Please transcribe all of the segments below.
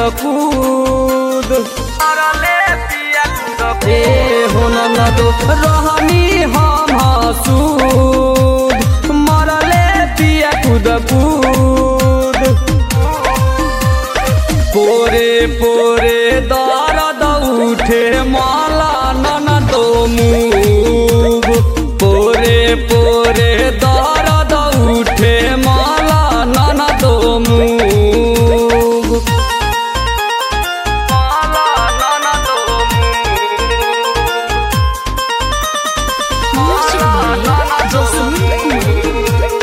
कूद ए हो ननदो रहनी हम हसूद मरले पिया कूद कूद पोरे पोरे दर्द उठे माला ननदो मुग पोरे पोरे दर्द उठे माला ननदो मुग माला ननदो Music by Jasmine.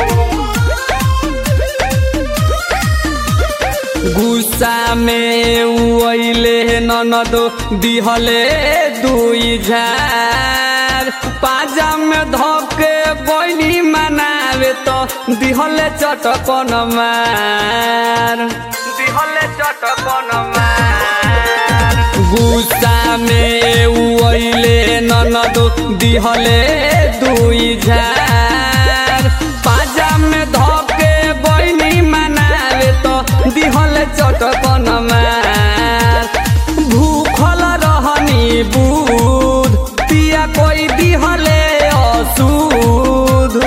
गुस्सा में उइले ननदो दिहले दुई झार पाजा में धके बैनी मनावे तो दिहले चटकन मार दिहले चटकन मार गुस्सा में उइले ननदो दिहले दुई झार पाजा में धके बैनी मनावे तो दिहले चटकन मार भूखल रहनी बुध पिया कोई दिहले असूध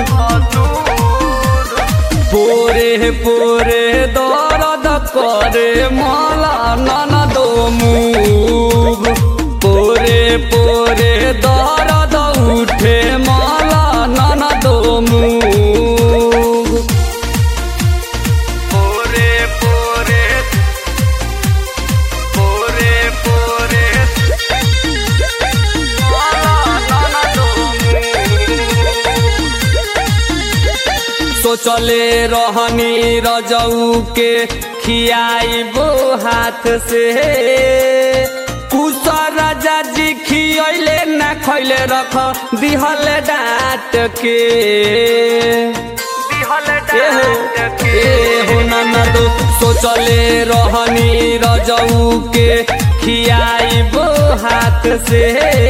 पोरे पोरे दर्द करे मला ननदो मुग पोरे पोरे दर्द उठे मला ननदो मुग पोरे पोरे पोरे पोरे मला ननदो सोचले रहनी रजऊ के खियाइबो हाथ से कुसा राजा जी खियले ना खैले रख दिहले डाट के ए हो ननदो सोचले रहनी रजऊ के खियाइबो हाथ से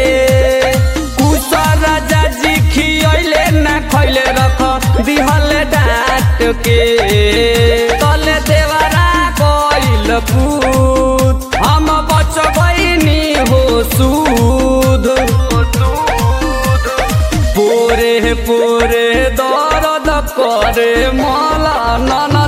कुसा राजा जी खियले ना खैले रख दिहले डाट के तले देवरा कइल पूत हम बच गइनी हो सूद पोरे पोरे दर्द करे मला नन